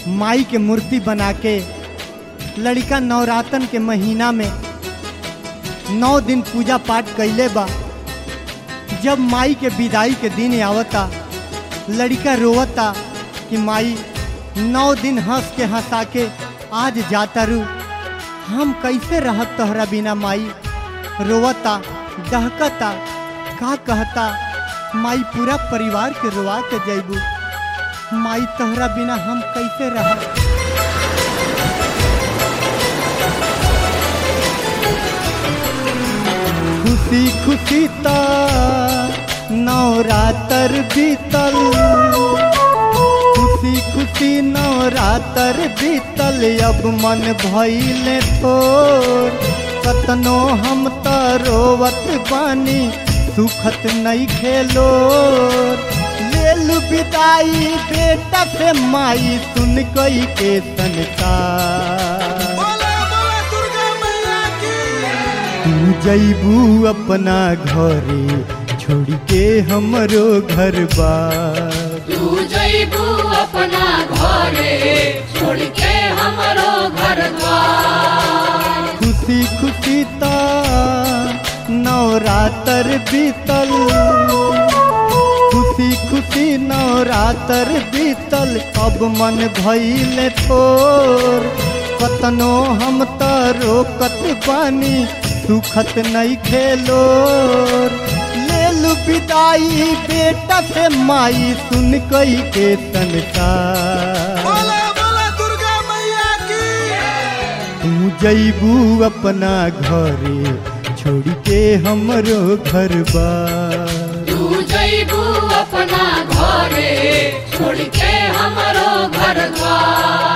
माई के मूर्ति बना के लड़का नवरातन के महीना में नौ दिन पूजा पाठ कैले बा जब माई के विदाई के दिन आवता लड़का रोवता कि माई नौ दिन हंस के हंसा के आज जाता रू हम कैसे रहत तोहरा बिना माई रोवता दहकता का कहता माई पूरा परिवार के रोवा के जैबू माई तोहरा बिना हम कैसे रह खुशी खुशी ता नवरातर बीतल खुशी खुशी नवरातर बीतल अब मन भइले थोर कतनो हम त रोवत बानी सुखत नहीं खेलो लेल विदाई बेटा से माई सुन कई के तनका बोला बोला दुर्गा मैया की तू जैबू अपना घरे छोड़ के हमरो घर बार तू जैबू अपना घरे छोड़ के हमरो घर द्वार खुशी खुशी ता नवरातर बीतल खुशी खुशी नवरातर बीतल अब मन भइल थोर कतनो हम त रोकत बानी सुखत नहीं खेलोर लेल विदाई बेटा से माई सुन कई के तनका बोला बोला दुर्गा मैया की तू जैबू अपना घरे छोड़ के हमरो घर बार तू जैबू अपना घरे छोड़ के हमरो घर द्वार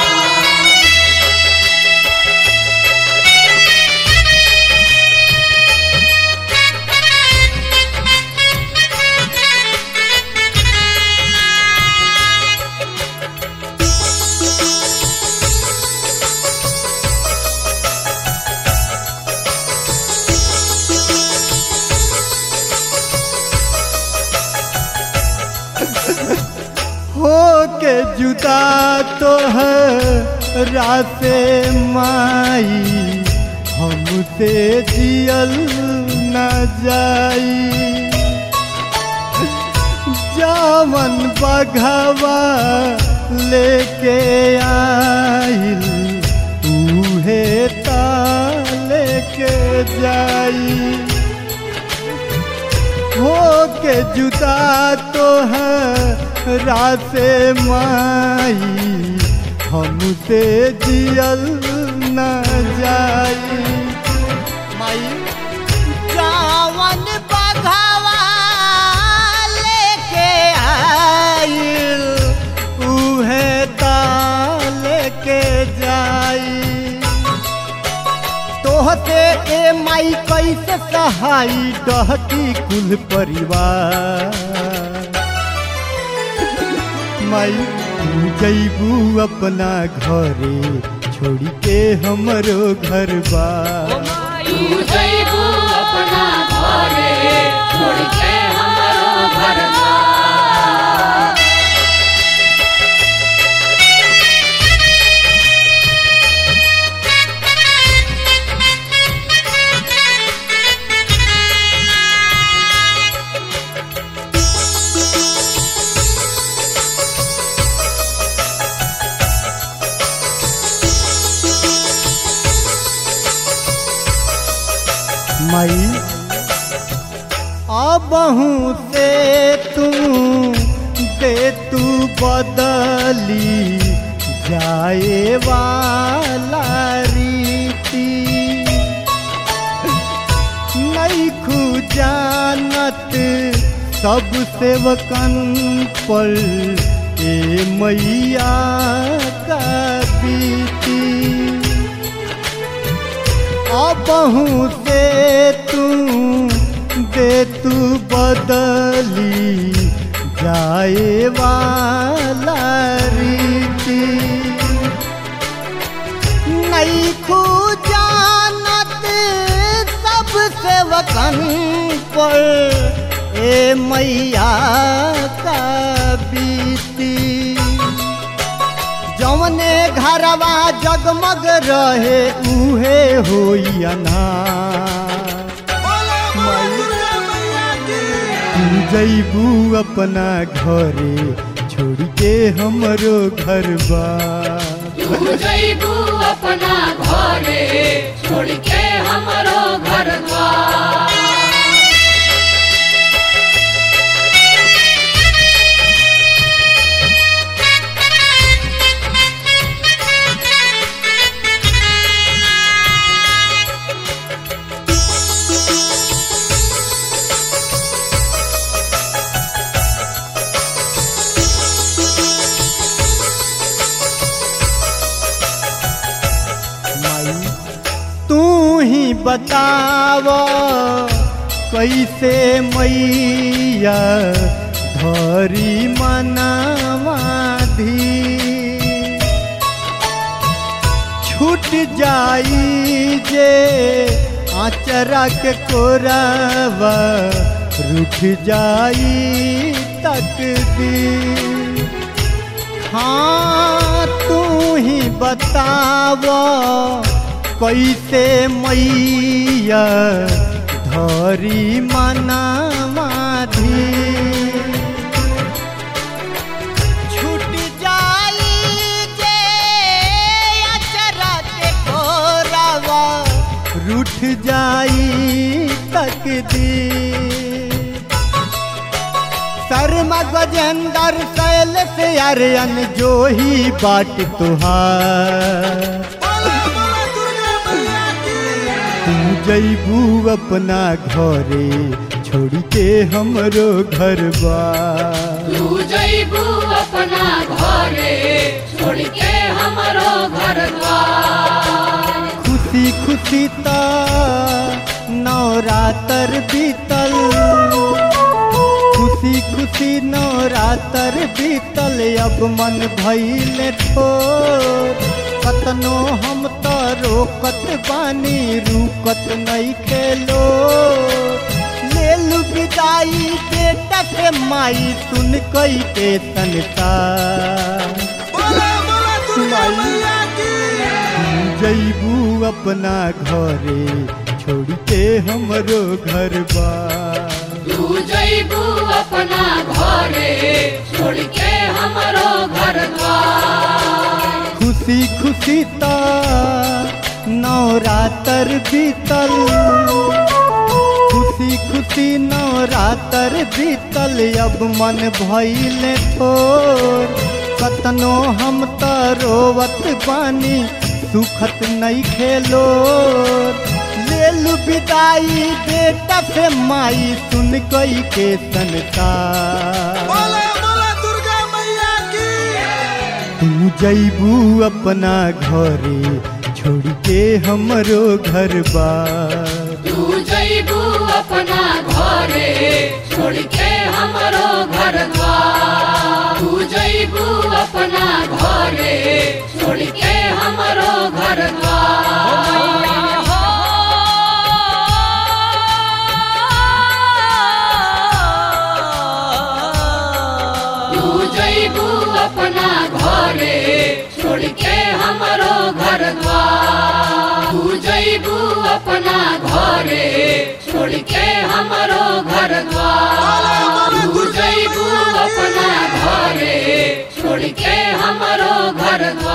हो के जुदा तो है रासे माई हमसे जियल न जाई जावन बघवा लेके आइल उहे ता लेके जाई हो के जुदा तो है रासे माई हमसे जियल न जाई माई जावन बघवा लेके आइल उहे ता लेके जाई तोहते ए माई कैसे सहाई डहती कुल परिवार माई तू जैबू अपना घरे छोड़ के हमरो घर बार तू जैबू अपना घरे छोड़ के हमरो घर द्वार माई अबहू से तू दे तू बदली जाए वाला रीति नहीं खू जानत सब सेवकन पर ए मैया का बीती अबहू से तू दे तू बदली जाए वाला रीति नहीं खू जानत सब सेवकन पर ए मैया का बीती जौन घरवा जगमग रहे उहे होई अनार बोला बोला दुर्गा मैया की तू जैबू अपना घरे छोड़ के हमरो घर बा तू जैबू अपना घरे छोड़ के हमरो घर द्वार माई तू ही बताव कैसे मैया धरी मनावाधी छूट जाई जे आचरा के कोरावा रूठ जाई तकदीर हाँ तू ही बताव कैसे मैया धरी मनामाधी छूट जाई जे अचरा के कोरावा रूठ जाई तकदीर शर्मा गजेंद्र शैल से अरयन जो ही बाट तुहार बोला बोला दुर्गा मैया की तू जैबू अपना घरे छोड़ के हमरो घर बा तू जैबू अपना घरे छोड़ के हमरो घर द्वार खुशी खुशी ता नवरातर बीतल खुशी खुशी नवरातर बीतल अब मन भइल ठोर कतनो हम त रोकत बानी रुकत नहीं खेलो लेलु विदाई बेटा के माई सुन कई के तनता बोला बोला दुर्गा माई। मैया की जैबू अपना घरे छोड़ के हमरो घर बा तू जैबू अपना घरे छोड़ के हमरो घर द्वार खुशी खुशी ता नवरातर बीतल खुशी खुशी नवरातर बीतल अब मन भइल थोर कतनो हम त रोवत बानी सुखत नहीं खेलो लेलु विदाई बेटा से माई सुन कई के सनता बोला बोला दुर्गा मैया की तू जैबू अपना घरे छोड़ के हमरो घर बा तू जैबू अपना घरे छोड़ के हमरो घर द्वार तू जैबू अपना घरे छोड़ के हमरो घर द्वार तू जैबू अपना घरे छोड़ के हमरो घर द्वार तू जैबू अपना घरे छोड़ के हमरो घर द्वार तू जैबू अपना घरे छोड़ के हमरो घर द्वार